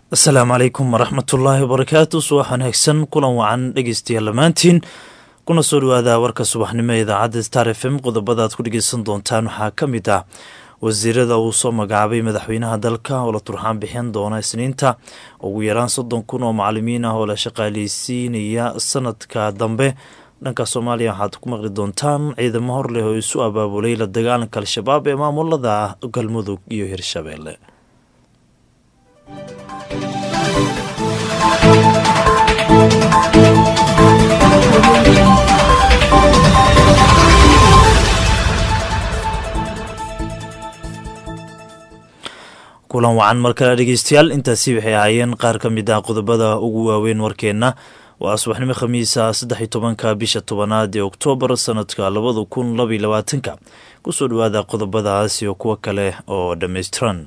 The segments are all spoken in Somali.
asalaamu calaykum waraxmatullaahi wabarakaatu subax wanaagsan kulan wacan dhegeystayaal dhammaantiin kuna soo dhawaada warka subaxnimo ee idaacadda star f m qodobada aad ku dhegeysan doontaan waxaa ka mid ah wasiirada uu soo magacaabay madaxweynaha dalka oo la turxaan bixin doona isniinta ugu yaraan soddon kun oo macalimiin ah oo la shaqaaleysiinaya sanadka dambe dhanka soomaaliya waxaad ku maqli doontaan ciidamo hor leh oo isu abaabulay la dagaalanka al-shabaab ee maamulada galmudug iyo hirshabeelle kulan wacan mar kale dhegeystayaal intaasi waxay ahaayeen qaar ka mid ah qodobada ugu waaweyn warkeenna waa subaxnimo khamiisa saddex iyo tobanka bisha tobanaad ee oktoobar sanadka labada kun labaiyo labaatanka kusoo dhawaada qodobadaas iyo kuwo kale oo dhammaystiran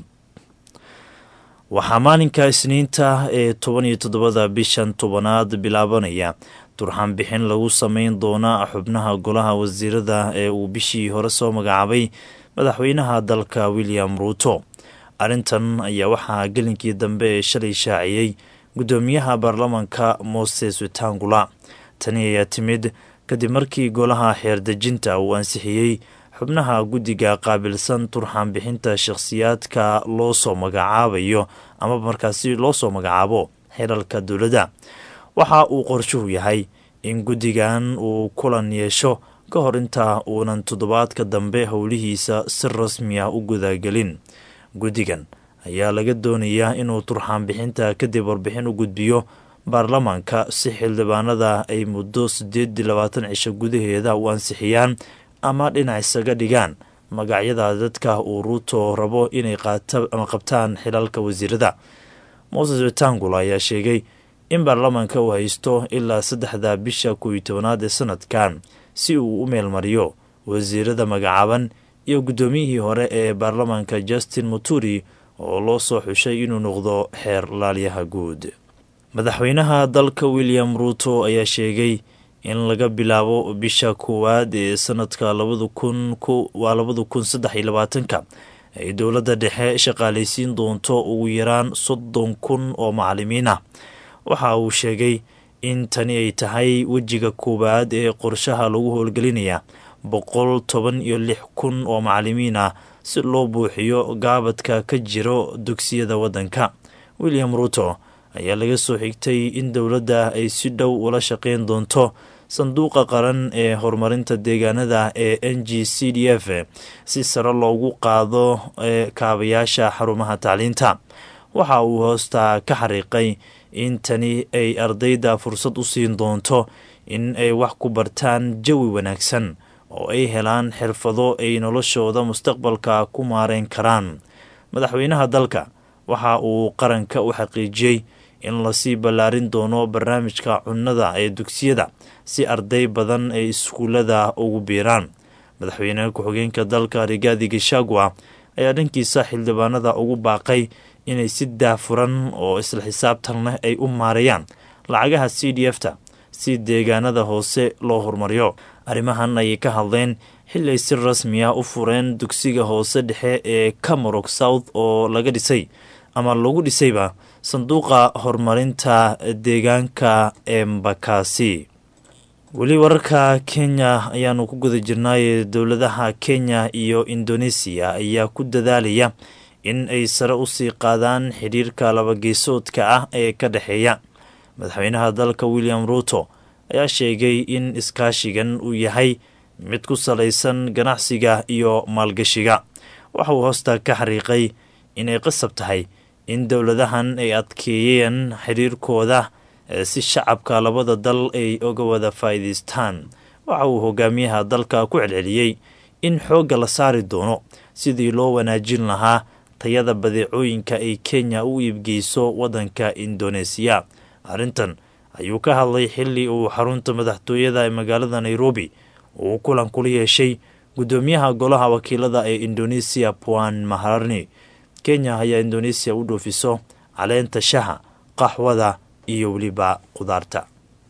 waxaa maalinka isniinta ee toban iyo toddobada bishan tobanaad bilaabanaya turxaan bixin lagu sameyn doona xubnaha golaha wasiirada ee uu bishii hore soo magacaabay madaxweynaha dalka william ruuto arrintan ayaa waxaa gelinkii dambe ee shalay shaaciyey guddoomiyaha baarlamanka moses wetangula tani ayaa timid kadib markii golaha xeerdejinta uu ansixiyey xubnaha guddiga qaabilsan turxaan bixinta shakhsiyaadka loo soo magacaabayo ama markaasi loo soo magacaabo xelalka dowladda waxa uu qorshuhu yahay in guddigan uu kulan yeesho ka hor inta uunan toddobaadka dambe howlihiisa si rasmi ah u gudagelin guddigan ayaa laga doonayaa inuu turxaan bixinta kadib warbixin u gudbiyo baarlamaanka si xildhibaanada ay muddo siddeed iyo labaatan cisho gudaheeda u ansixiyaan ama dhinac isaga dhigaan magacyada dadka uu ruuto rabo inay ama qabtaan xilalka wasiirada moses wetangula ayaa sheegay in baarlamaanka uu haysto ilaa saddexda bisha kow iyo tobanaad ee sanadkan si uu u meelmariyo wasiirada magacaaban iyo guddoomiyihii hore ee baarlamaanka justin muturi oo loo soo xushay inuu noqdo xeer laalyaha guud madaxweynaha dalka william ruuto ayaa sheegay in laga bilaabo bisha koowaad ee sanadka labada kun waa labada kun saddex iyo labaatanka ay dowladda dhexe shaqaaleysiin doonto ugu yaraan soddon kun oo macalimiin ah waxa uu sheegay in tani ay tahay wejiga koowaad ee qorshaha lagu howlgelinaya boqol toban iyo lix kun oo macalimiin ah si loo buuxiyo gaabadka ka jiro dugsiyada waddanka william ruuto ayaa laga soo xigtay in dowladda ay si dhow ula shaqeyn doonto sanduuqa qaran ee horumarinta deegaanada ee n g c d f si sare loogu qaado ee kaabayaasha xarumaha tacliinta waxa uu hoosta ka xariiqay in tani ay ardayda fursad u siin doonto in ay wax ku bartaan jawi wanaagsan oo ay helaan xirfado ay noloshooda mustaqbalka ku maareyn karaan madaxweynaha dalka waxa uu qaranka u xaqiijiyey in lasii ballaarin doono barnaamijka cunnada ee dugsiyada si arday badan ay iskuullada ugu biiraan madaxweynaha ku-xigeenka dalka rigaadi gashagua ayaa dhankiisa xildhibaanada ugu baaqay inay si daafuran oo isla xisaabtan leh ay u maareeyaan lacagaha c d f ta si deegaanada hoose loo horumariyo arrimahan ayay ka hadleen xili ay si rasmi ah u fureen dugsiga hoose dhexe ee camarog south oo laga dhisay ama lagu dhisayba sanduuqa horumarinta deegaanka ee mbakasi weli wararka kenya ayaanu ku guda jirnaaye dowladaha kenya iyo indonesiya ayaa ku dadaalaya in ay sare usii qaadaan xidhiirka labageesoodka ah ee ka dhexeeya madaxweynaha dalka william ruuto ayaa sheegay in iskaashigan uu yahay mid ku salaysan ganacsiga iyo maalgashiga waxa uu hoosta ka xariiqay inay qasab tahay in dowladahan ay adkeeyeen xiriirkooda si shacabka labada dal ay uga wada faa'iidaystaan waxa uu hogaamiyaha dalka ku celceliyey in xoogga la saari doono sidii loo wanaajin lahaa tayada badeecooyinka ay kenya u iibgeyso waddanka indoneesiya arrintan ayuu ka hadlay xili uu xarunta madaxtooyada ee magaalada nairobi uu kulan kula yeeshay guddoomiyaha golaha wakiilada ee indoneesiya puan maharani kenya ayaa indoneesiya u dhoofiso caleenta shaha qaxwada iyo weliba qudaarta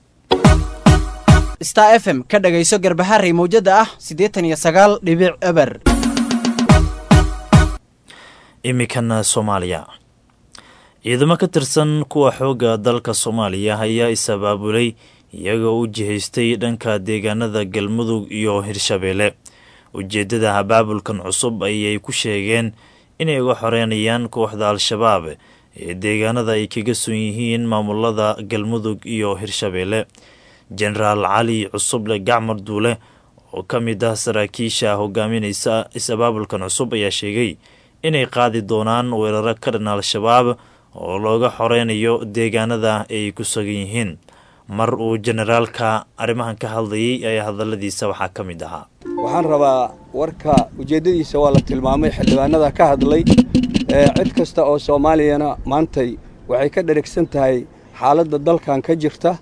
star f m ka dhagayso garbaharey mawjada ah siddeetan iyo sagaal dhibic eber iminkana soomaaliya ciidamo ka tirsan kuwa xoogga dalka soomaaliya ayaa is-abaabulay iyagoo u jihaystay dhanka deegaanada galmudug iyo hirshabeelle ujeeddada abaabulkan cusub ayay ku sheegeen inay uga xoreynayaan kooxda al-shabaab ee deegaanada ay kaga sun yihiin maamulada galmudug iyo hirshabeelle jenaraal cali cusuble gacmar duule oo ka mid ah saraakiisha hogaaminaysa is-abaabulkan cusub ayaa sheegay inay qaadi doonaan weeraro ka dhan al-shabaab oo looga xoreynayo deegaanada ay ku sugan yihiin mar uu jenaraalka arrimahan ka hadlayay ayaa hadaladiisa waxaa ka mid ahaa waxaan rabaa warka ujeeddadiisa waa la tilmaamay xildhibaanada ka hadlay cid kasta oo soomaaliyana maantay waxay ka dherigsan tahay xaaladda dalkan ka jirta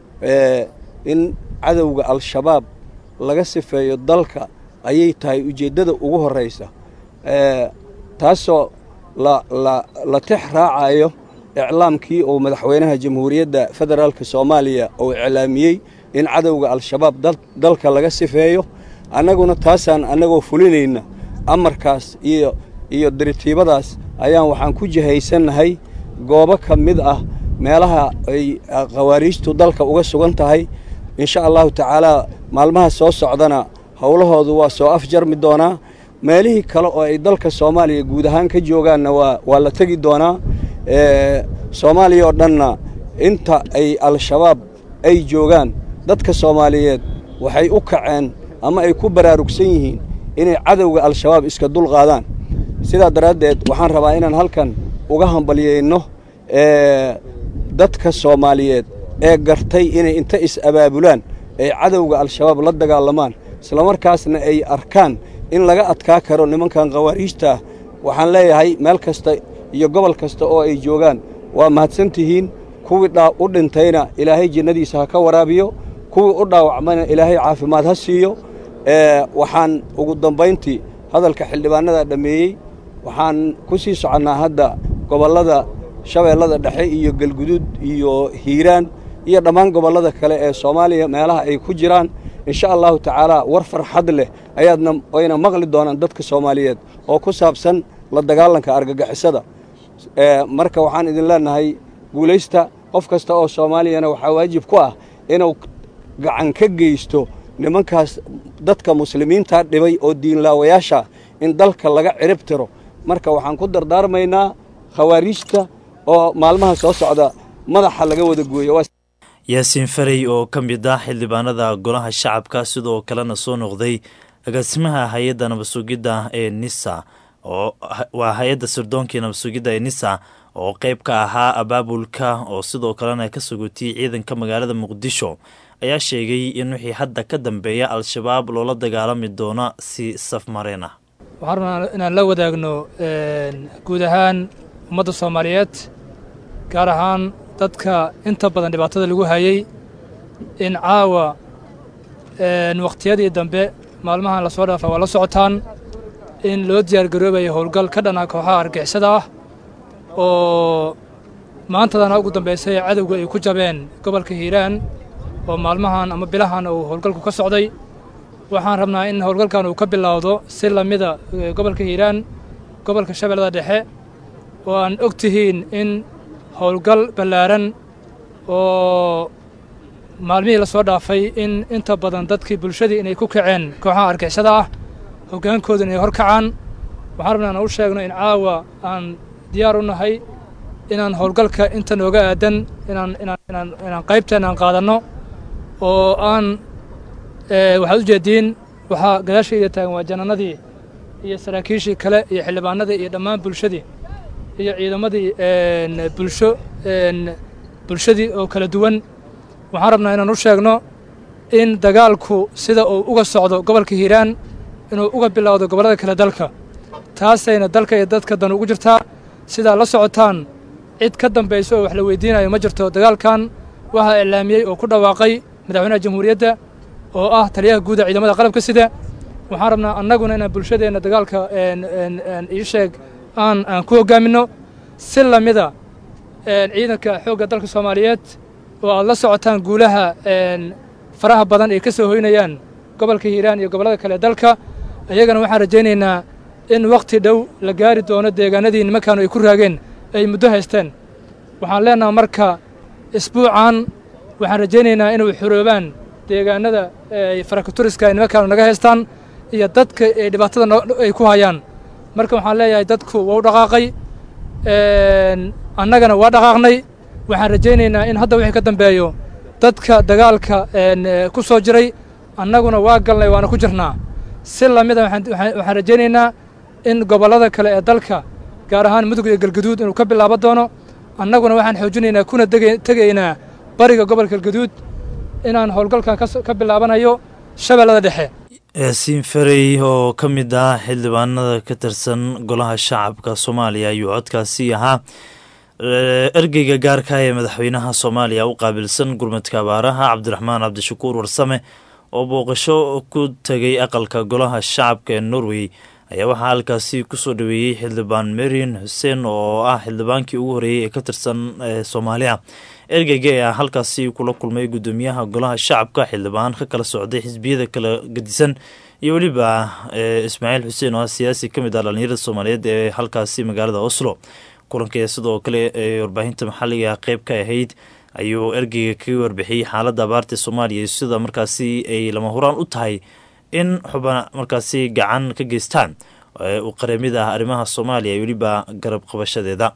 in cadowga al-shabaab laga sifeeyo dalka ayay tahay ujeeddada ugu horraysa taasoo la tix raacayo iclaamkii uu madaxweynaha jamhuuriyadda federaalka soomaaliya uu iclaamiyey in cadowga al-shabaab dalka laga sifeeyo annaguna taasaan annagoo fulinayna amarkaas iyo iyo diritiibadaas ayaan waxaan ku jihaysannahay goobo ka mid ah meelaha ay khawaariijtu dalka uga sugan tahay insha allahu tacaalaa maalmaha soo socdana howlahoodu waa soo afjarmi doonaa meelihii kale oo ay dalka soomaaliya guud ahaan ka joogaanna waa waa la tegi doonaa soomaaliya oo dhanna inta ay al-shabaab ay joogaan dadka soomaaliyeed waxay u kaceen ama ay ku baraarugsan yihiin inay cadowga al-shabaab iska dul qaadaan sidaa daraaddeed waxaan rabaa inaan halkan uga hambalyayno dadka soomaaliyeed ee gartay inay inta is-abaabulaan ay cadowga al-shabaab la dagaalamaan islamarkaasna ay arkaan in laga adkaa karo nimankan khawaariijta ah waxaan leeyahay meel kasta iyo gobol kasta oo ay joogaan waa mahadsan tihiin kuwii u dhintayna ilaahay jinnadiisa ha ka waraabiyo kuwii u dhaawacmayna ilaahay caafimaad ha siiyo waxaan ugu dambayntii hadalka xildhibaanada dhammeeyey waxaan ku sii soconnaa hadda gobollada shabeellada dhexe iyo galguduud iyo hiiraan iyo dhammaan gobollada kale ee soomaaliya meelaha ay ku jiraan insha allahu tacaalaa war farxad leh ayaadna wayna maqli doonaan dadka soomaaliyeed oo ku saabsan la dagaalanka argagixisada marka waxaan idin leennahay guulaysta qof kasta oo soomaaliyana waxaa waajib ku ah inuu gacan ka geysto nimankaas dadka muslimiintaa dhibay oo diinlaawayaasha in dalka laga cirib tiro marka waxaan ku dardaarmaynaa khawaariijta oo maalmaha soo socda madaxa laga wada gooyo yaasiin farey oo ka mid ah xildhibaanada golaha shacabka sidoo kalena soo noqday agaasimaha hay-adda nabadsugidda ee nisa oo waa hay-adda sirdoonkii nabadsugidda ee nisa oo qeyb ka ahaa abaabulka oo sidoo kalena ka sugotiyey ciidanka magaalada muqdisho ayaa sheegay in wixii hadda ka dambeeya al-shabaab loola dagaalami doono si safmareen ah waxaan rabnaa inaan la wadaagno guud ahaan ummadda soomaaliyeed gaar ahaan dadka inta badan dhibaatada lagu hayey in caawa wakhtiyadii dambe maalmahan lasoo dhaafa waa la socotaan in loo diyaargaroobayo howlgal ka dhana kooxaha argixisada ah oo maantadana ugu dambaysay cadowga ay ku jabeen gobolka hiiraan oo maalmahan ama bilahan uu howlgalku ka socday waxaan rabnaa in howlgalkan uu ka bilowdo si lamida gobolka hiiraan gobolka shabeellada dhexe oo aan og tihiin in howlgal ballaaran oo maalmihii la soo dhaafay in inta badan dadkii bulshadii inay ku kaceen kooxaha argixisada ah hoggaankooda inay hor kacaan waxaan rabnaa inaan u sheegno in caawa aan diyaar u nahay inaan howlgalka inta nooga aadan inaan inaan inaan inaan qaybteen aan qaadanno oo aan waxaad u jeediin waxaa gadaashayda taagan waa janaanadii iyo saraakiishii kale iyo xildhibaanadii iyo dhammaan bulshadii iyo ciidamadii bulsho bulshadii oo kala duwan waxaan rabnaa inaan u sheegno in dagaalku sida uu uga socdo gobolka hiiraan inuu uga bilowdo gobollada kale dalka taasayna dalka iyo dadka dan ugu jirtaa sidaa la socotaan cid ka dambaysa oo wax la weydiinayo ma jirto dagaalkan waxaa iclaamiyey oo ku dhawaaqay madaxweynaha jamhuuriyadda oo ah taliyaha guuda ciidamada qalabka sida waxaan rabnaa annaguna inaan bulshadeenna dagaalka ii sheeg aan aan ku hoggaaminno si lamida ciidanka xoogga dalka soomaaliyeed oo aad la socotaan guulaha faraha badan ay ka soo hoynayaan gobolka hiiraan iyo gobollada kale dalka ayagana waxaan rajaynaynaa in wakhti dhow la gaari doono deegaanadii nimankaanu ay ku raageen ay muddo haysteen waxaan leenaha marka isbuucan waxaan rajaynaynaa inay xoroobaan deegaanada ay farakaturiska ay nimankaanu naga haystaan iyo dadka ay dhibaatada ay ku hayaan marka waxaan leeyahay dadku waa u dhaqaaqay annagana waa dhaqaaqnay waxaan rajaynaynaa in hadda wixii ka dambeeyo dadka dagaalka ku soo jiray annaguna waa galnay waana ku jirnaa si lamida waxaan rajaynaynaa in gobollada kale ee dalka gaar ahaan mudug iyo galgaduud inuu ka bilaabo doono annaguna waxaan xoojinaynaa kuna tegaynaa bariga gobolka galgaduud inaan howlgalkan ka bilaabanayo shabeellada dhexe yaasiin farey oo ka mid ah xildhibaanada ka tirsan golaha shacabka soomaaliya ayuu codkaasi ahaa ergeyga gaarka ee madaxweynaha soomaaliya u qaabilsan gurmadka abaaraha cabdiraxmaan cabdishakuur warsame oo booqasho ku tegay aqalka golaha shacabka ee norway ayaa waxaa halkaasi kusoo dhaweeyey xildhibaan marian xuseen oo ah xildhibaankii ugu horeeyey ee ka tirsan soomaaliya ergeyga ayaa halkaasi kula kulmay guddoomiyaha golaha shacabka xildhibaan ka kala socday xisbiyada kala gedisan iyo weliba ismaaciil xuseen oo ah siyaasi ka mid ah dhalinyarada soomaaliyeed ee halkaasi magaalada oslo kulanka sidoo kale ee warbaahinta maxalliga qeyb ka ahayd ayuu ergeyga kaga warbixiyey xaaladda abaarta soomaaliya sida markaasi ay lama huraan u tahay in xuba markaasi gacan ka geystaan u qareemid ah arrimaha soomaaliya weliba garab qabashadeeda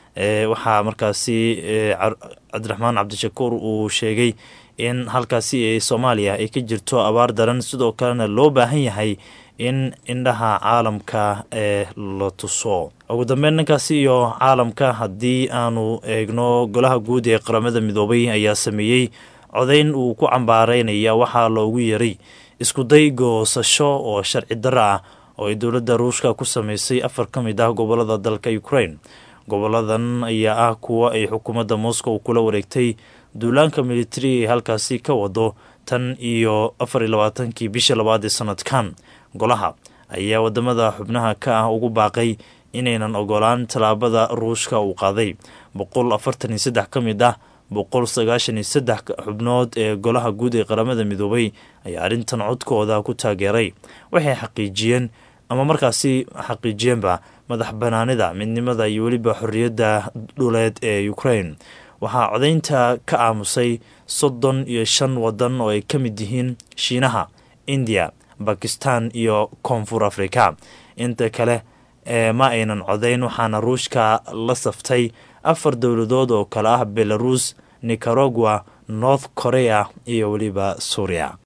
waxaa markaasi cabdiraxmaan cabdishakuur uu sheegay in halkaasi soomaaliya ay ka jirto abaar daran sidoo kalena loo baahan yahay in indhaha caalamka ee la tuso ugu dambeyn dhankaasi iyo caalamka haddii aanu eegno golaha guud ee qaramada midoobay ayaa sameeyey codayn uu ku cambaaraynaya waxaa loogu yeeray iskuday goosasho oo sharci darro ah oo ay dowladda ruushka ku sameysay afar ka mid ah gobolada dalka ukraine goboladan ayaa ah kuwa ay xukuumadda moscow kula wareegtay duulaanka militari ee halkaasi ka wado tan iyo afar iyo labaatankii bisha labaad ee sanadkan golaha ayaa wadamada xubnaha ka ah ugu baaqay inaynan ogolaan tallaabada ruushka uu qaaday boqol afartan iyo saddex ka mid ah boqol sagaashan iyo saddex xubnood ee golaha guud ee qaramada midoobay ayaa arrintan codkooda ku taageeray waxay xaqiijiyeen ama markaasi xaqiijiyeenba madax banaanida midnimada iyo weliba xorriyadda dhuleed ee ukraine waxaa codaynta ka aamusay soddon iyo shan wadan oo ay ka mid yihiin shiinaha indiya bakistan iyo koonfur africa inta kale ee ma aynan codayn waxaana ruushka la saftay afar dowladood oo kale ah belarus nicaragua north korea iyo weliba suuriya